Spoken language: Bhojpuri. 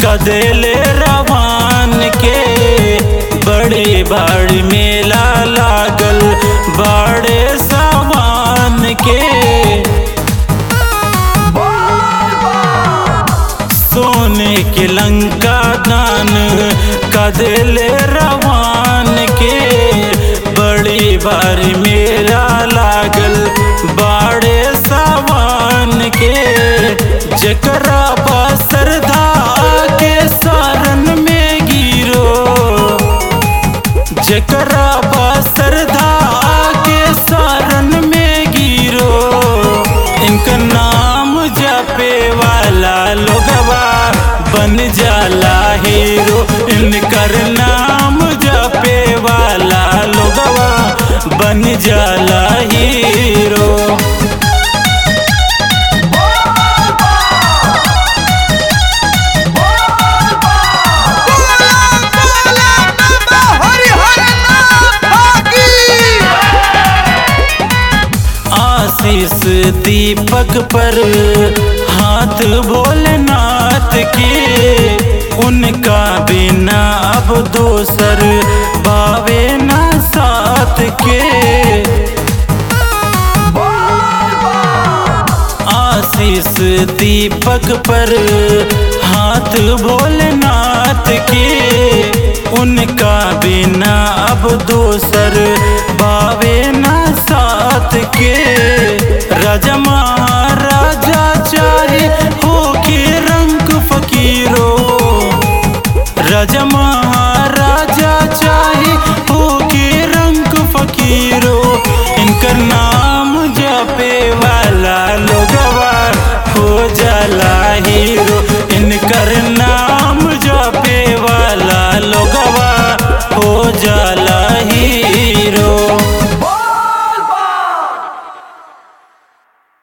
कदेले रवान के बड़े बड़ मेला लागल बड़े सामान के सोने के लंका दान कदेले रवान के बड़ी बार मेला लागल बाड़े सावन के जकरा श्रद्धा के सारन में गिरो जकरा श्रद्धा के सारन में गिरो इनका नाम जपे वाला लोगवा बन जाला हीरो इनकर नाम जपे वाला लोगवा बन जाला हीरो बोला बोला बाबा हरिहर नाथ की आशीष दीपक पर हाथ भोलेनाथ के उनका बिना अब दोसर बावे ना साथ के आशीष दीपक पर हाथ भोलेनाथ के उनका बिना अब दोसर बावे ना साथ के राजा महाराजा चाहे हो के रंग फकीरो राजा महाराजा चाहे हो के रंग फकीरो इनकर नाम जपे वाला लोगवा हो जाला हीरो इनकर नाम जपे वाला लोगवा हो जाला